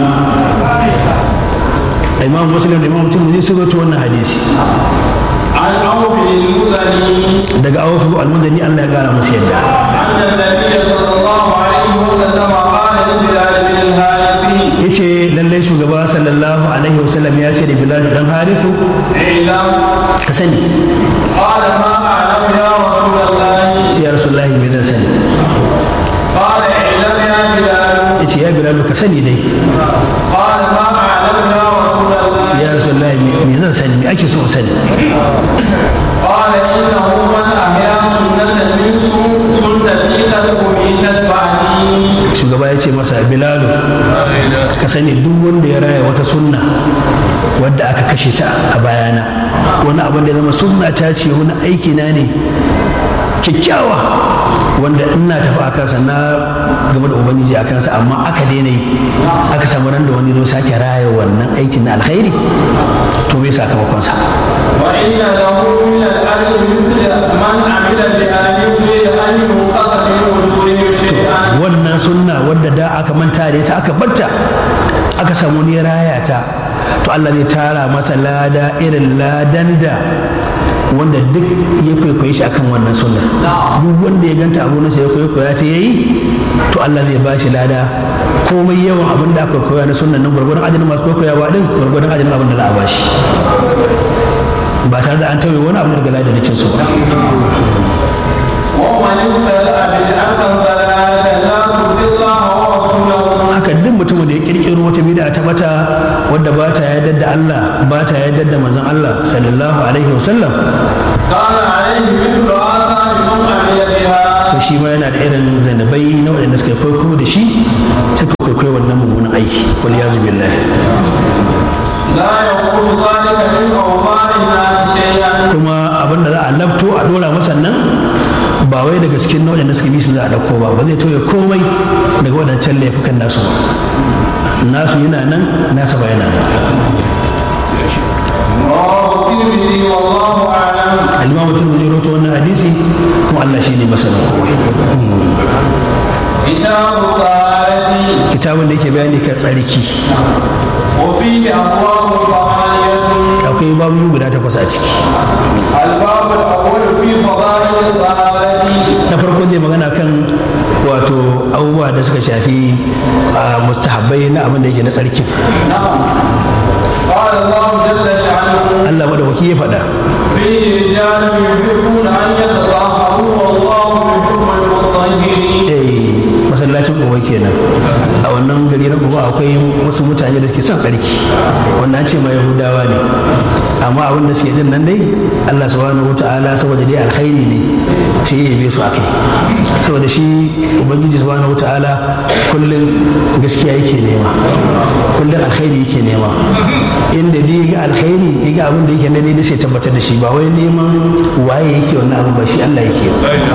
imam muslim da imam mutum zai sugato wannan hadisi عن عوف المزني daga awfu al-mudani Allah ya gara musu yadda أن النبي صلى الله عليه وسلم قال لبلال بن الحارث yace lallai shugaba sallallahu alaihi wasallam ya ce da bilal dan harifu اعلم ka sani قال ما أعلم يا رسول الله sai ya rasulullahi me zan sani قال اعلم يا بلال yace ya bilal ka sani dai قال ما أعلم يا رسول الله sai ya rasulullahi me me zan sani me ake so in sani قال إنه من أحيا سنة من سن- سنتي قد أميتت بعدي shugaba ya ce masa bilalu ka sani duk wanda ya raya wata sunna wadda aka kashe ta a bayana wani abin da ya zama sunna ta ce wani aiki na ne kyakkyawa wanda ina tafi a kansa na game da ubangiji a kansa amma aka daina yi aka samu ran da wani zo sake raya wannan aikin na alkhairi to bai sakamakonsa وإن له من الأجر مثل من عمل بها من غير أن ينقص من أجورهم شيئا wannan sunna wadda da aka manta da ita aka batta aka samu ne raya ta to Allah zai tara masa lada irin ladan da wanda duk ya kwaikwaye shi akan wannan sunna duk wanda ya ganta abu na ya kwaikwaya ta yayi to Allah zai ba shi lada komai yawan abin da aka koya na sunnan nan gwargwadon ajin masu kwaikwayawa din gwargwadon ajin abin da za a ba shi ba tare da an tauye wani abu daga ladan da su ba ومن ابتدأ بدعة ضلالة لا ترضي الله ورسوله haka duk mutumin da ya kirkiro wata bid'a ta bata wadda ba ta yarda da Allah ba ta yarda da manzon Allah sallallahu alaihi wasallam كان عليه مثل آثار من عمل بها to shi ma yana da irin zanabai na waɗanda suka kwaikwayo da shi suka kwaikwayo wannan mummunan aiki wal yazu billah لا ينقص ذلك من أوضاع الناس شيئا kuma abin da za a labto a dora masa nan ba wai daga cikin nau'in da suka bi su za a ɗauko ba ba zai tauye komai daga waɗancan laifukan nasu ba nasu yana nan nasa ba yana nan رواه الترمذي والله أعلم alimamu tirmidhi rawaito wannan hadisi kuma Allah shi ne masanin komai كتاب الطهارة kitabun da yake bayani kan tsarki وفيه أبواب ثمانية akwai babu guda takwas a ciki الباب الأول في فضائل الطهارة na farko zai magana kan wato abubuwa da suka shafi a mustahabbai na abin da yake na tsarki نعم قال الله جل شأنه Allah madaukaki ya faɗa فيه رجال يحبون أن يتطهروا والله يحب المطهرين eh masallacin gobe kenan a wannan gari na gobe akwai wasu mutane da suke son tsarki wannan an ce ma yahudawa ne amma abin da suke din nan dai Allah subhanahu wataala saboda dai alkhairi ne sai ya yabe su akai saboda shi ubangiji subhanahu wataala kullum gaskiya yake nema kullum alkhairi yake nema inda dai ya ga alkhairi ya ga abin da yake na daidai sai tabbatar da shi ba wai neman waye yake wannan abin ba shi Allah yake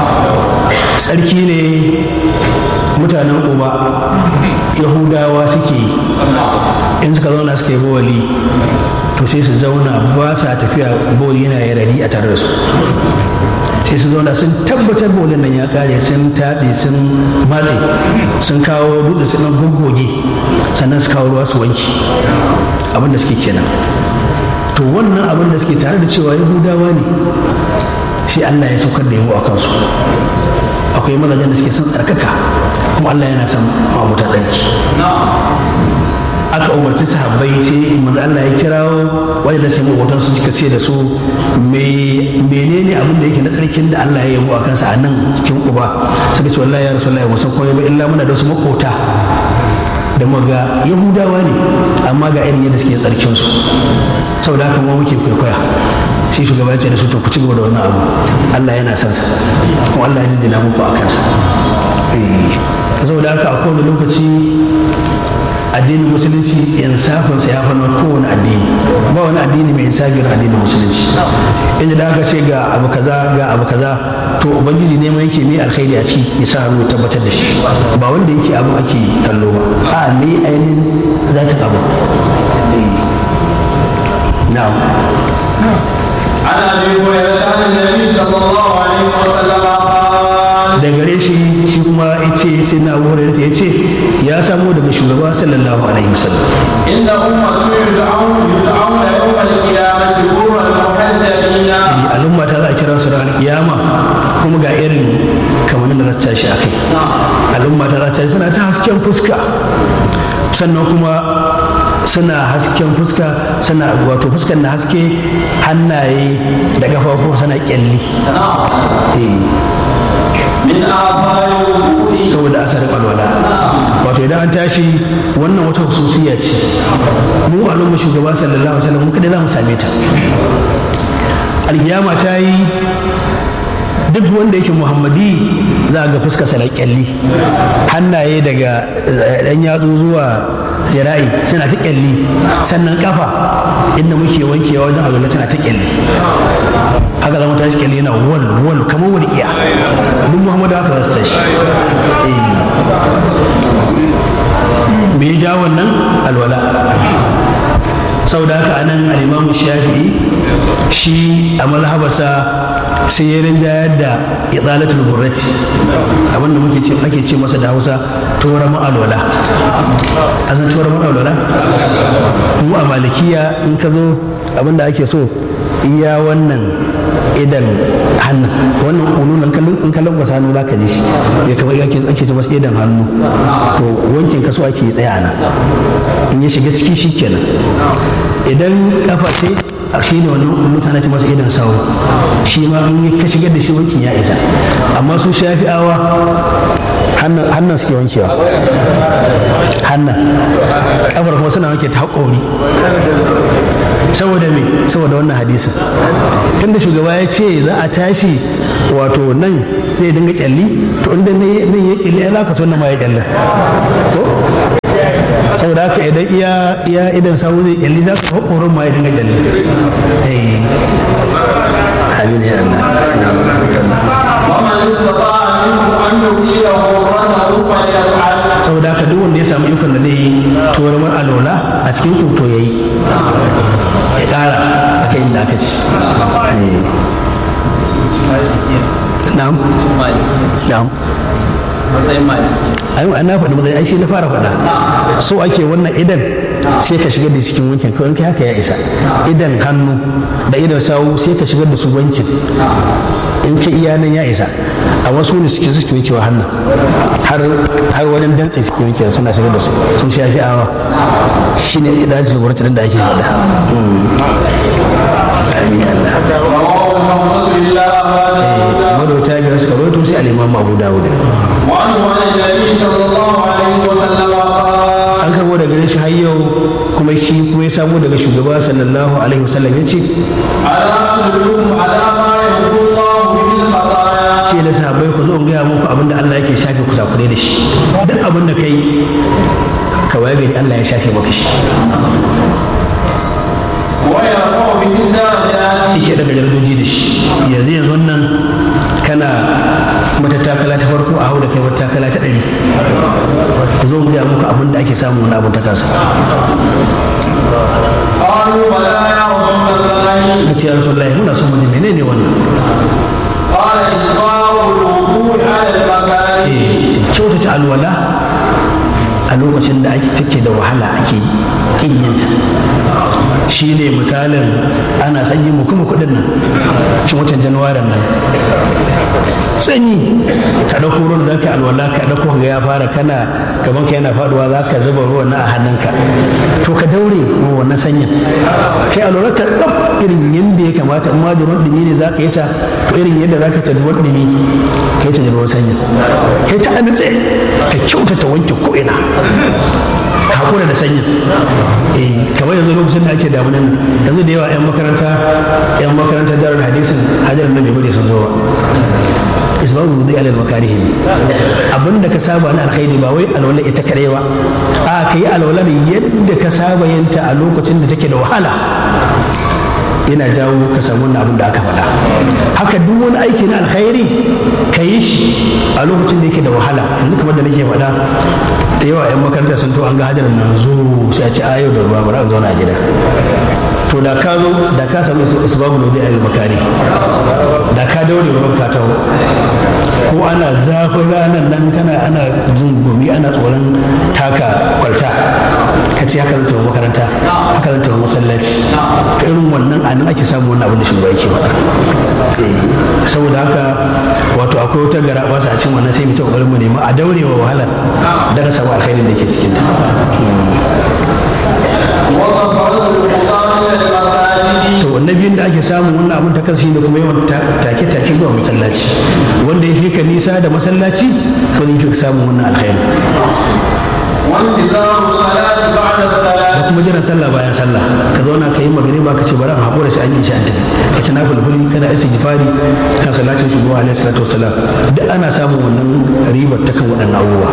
tsarki ne mutanen uba yahudawa suke yi in suka zauna suka yi bawali to sai su zauna ba sa tafiya bawali yana yarari a tare da su sai su zauna sun tabbatar bawalin nan ya kare sun tatse sun matse sun kawo dutse sun goggoge sannan su kawo ruwa su wanki abinda suke kenan to wannan abin da suke tare da cewa yahudawa ne shi allah ya saukar da yabo a kansu akwai mazajen da suke son tsarkaka kuma Allah yana son mabuta tsarki aka umarci sahabbai sai manzo Allah ya kirawo wanda sai mabutan su suka ce da su me menene abin da yake na tsarkin da Allah ya yabo a kansa a nan cikin uba suka ce wallahi ya rasulullahi mu san komai ba illa muna da wasu makota da muga yahudawa ne amma ga irin yadda suke tsarkin su saboda haka mu muke kwaikwaya sai shugaba ce da su to ku ci gaba da wannan abu Allah yana son sa kuma Allah ya jinjina muku a kansa saboda haka a kowane lokaci addinin musulunci insafinsa ya fi na kowane addini ba wani addini mai insafi na addinin musulunci inda da aka ce ga abu kaza ga abu kaza to ubangiji ne mai yake mai alkhairi a ciki ya sa hannu ya tabbatar da shi ba wanda yake abu ake kallo ba a me ainihin zatin abu na'am عن ابي هريره عن النبي صلى الله عليه وسلم قال da gare shi shi kuma ya ce sai na abu hurairah ya ce ya samo daga shugaba sallallahu alaihi wasallam ان امه يدعون يدعون يوم القيامه غرا محجلين al'umma ta za a kira su ranar kiyama kuma ga irin kamannin da za su tashi a kai al'umma ta za ta suna ta hasken fuska sannan kuma suna hasken fuska suna wato fuskan na haske hannaye da ƙafafu suna kyalli eh من آثار الوضوء saboda asarin alwala wato idan an tashi wannan wata hususiya ce mu al'umma shugaba sallallahu alaihi wasallam mu kada za mu same ta alkiyama ta yi duk wanda yake muhammadi za a ga fuska sa kyalli hannaye daga dan yatsu zuwa zira'i suna ta kyalli sannan kafa inda muke wankewa wajen alwala tana ta kyalli haka zama tashi kyalli yana wal wal kamar walƙiya duk muhammadu haka za su tashi Eh. me ya ja wannan alwala saboda haka anan al'imamu shafi'i shi a mazhabarsa sai ya rinjayar da idalatul burrati abinda muke ce ake ce masa da hausa tora ma'alwala a san tora ma'alwala mu a malikiya in ka zo abinda ake so iya wannan idan hannun wannan kunu in kallon kwasa hannu za ka ji shi ya kamar ake ake ce masa idan hannu to wankin kaso ake yi tsaya nan in ya shiga ciki shi kenan idan kafa ce shi ne wannan kullu ta ce masa idan sawo shi ma in ka shigar da shi wankin ya isa amma su shafi'awa hannun suke wankewa hannun kafar kuma suna wanke ta haƙori saboda me saboda wannan hadisin tunda shugaba ya ce za a tashi wato nan zai dinga kyalli to inda nan ya kyalli ya za ka so nan ma ya kyalli ko saboda haka idan iya iya idan sawu zai kyalli za ka haƙorin ma ya dinga kyalli amin ya Allah ومن استطاع منكم ان يطيل غرته فليفعل saboda haka duk wanda ya samu ikon da zai yi tuwarmar alola a cikin kuto ya yi ya ƙara a kai inda aka ci na'am na'am matsayin maliki ai na faɗi matsayi ai shi na fara faɗa so ake wannan idan sai ka shigar da cikin wankin kawai kai haka ya isa idan hannu da idan sawu sai ka shigar da su wankin in ka iya nan ya isa a wasu ne suke suke wankewa hannun har har wajen dantse suke wankewa suna shigar da su sun shafi awa shine idajin gwamnatin da ake faɗa amin Allah رواه الخمسة إلا أبا داود madauta biyar suka rawaito sai al-imam Abu Dawud وعنه عن النبي صلى الله عليه وسلم قال an karbo daga gare shi har yau kuma shi kuma ya samu daga shugaba sallallahu alaihi wasallam ya ce ألا أدلكم على ما يمحو الله به الخطايا ce da sahabbai ku zo in gaya muku abin da Allah yake shafe ku sakure da shi duk abin da kai ka waye gari Allah ya shafe maka shi ويرفع به الدرجات yake daga darajoji da shi yanzu yanzu nan kana matattakala ta farko a hau da kai matattakala ta ɗari ku zo in gaya muku abin da ake samu wani abin ta kasa قالوا بلى يا رسول الله suka ce ya rasulullahi muna son mutum menene wannan قال إسراء الوضوء على المكاره eh kyautata alwala a lokacin da ake take da wahala ake kin yinta shi ne misalin ana sanyi mu kuma kudin nan shi watan januwarin nan sanyi ka ɗauko ruwan da ka alwala ka ɗauko ga ya fara kana gaban ka yana faduwa za ka zuba ruwan na a hannunka to ka daure wa wannan sanyin kai alwala ka tsaf irin yadda ya kamata in ma da ruwan dumi ne za ka yi ta to irin yadda za ka ta ruwan dumi ka yi ta da ruwan sanyin kai ta anitse ka kyautata wanke ko'ina hakura da sanyin eh kamar yanzu lokacin da ake damunan nan yanzu da yawa yan makaranta yan makarantar darar hadisin hajar nan bai bude sun zo ba isbabu wudi alal makarihi ne abinda ka saba na alkhairi ba wai alwala ita kadai ba a kai alwala ne yadda ka saba yinta a lokacin da take da wahala yana jawo ka samu wannan abin da aka faɗa haka duk wani aiki na alkhairi ka yi shi a lokacin da yake da wahala yanzu kamar da nake faɗa da yawa 'yan makaranta sun to an ga hadarin nan zo sai a ci ayo da ruwa bara a zauna a gida to da ka zo da ka samu isbabu lodi a makari da ka daure ruwan ka taho ko ana zafin ranar nan kana ana jin gumi ana tsoron taka kwalta ka ce haka zan tafi makaranta haka zan tafi masallaci ta irin wannan a nan ake samun wannan abin da shugaba yake faɗa saboda haka wato akwai wata gara ba a cikin wannan sai mu ta kokarin mu nema a daurewa wahalar da ka samu alkhairin da ke cikin ta وغفرت الخطى من المساجد to wannan biyun da ake samun wannan abin ta kansa da kuma yawan take take zuwa masallaci wanda ya fi ka nisa da masallaci to zai fi ka samun wannan alkhairi وانتظار الصلاة بعد da الصلاة kuma jiran sallah bayan sallah ka zauna ka yi magariba ka ce bari a haƙura sai an yi shi an tafi ka ci nafilfili kana istighfari kan salatin shugaba alaihi salatu wassalam duk ana samun wannan ribar ta kan waɗannan abubuwa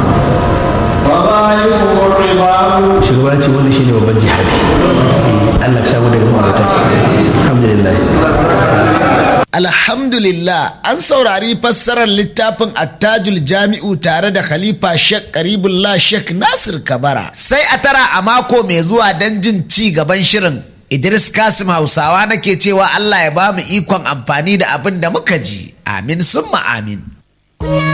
وظاهره الرضا shugaba ce wanda shine babban jihadi Eh, Allah ka samu daga ma'aikatansa alhamdulillah Alhamdulillah an saurari fassarar littafin attajul jami'u tare da Khalifa Sheikh Karibullah Sheikh Nasir Kabara. Sai a tara a mako mai zuwa don jin ci gaban shirin. Idris Kasim Hausawa nake cewa Allah ya ba mu ikon amfani da abin da muka ji. Amin summa amin.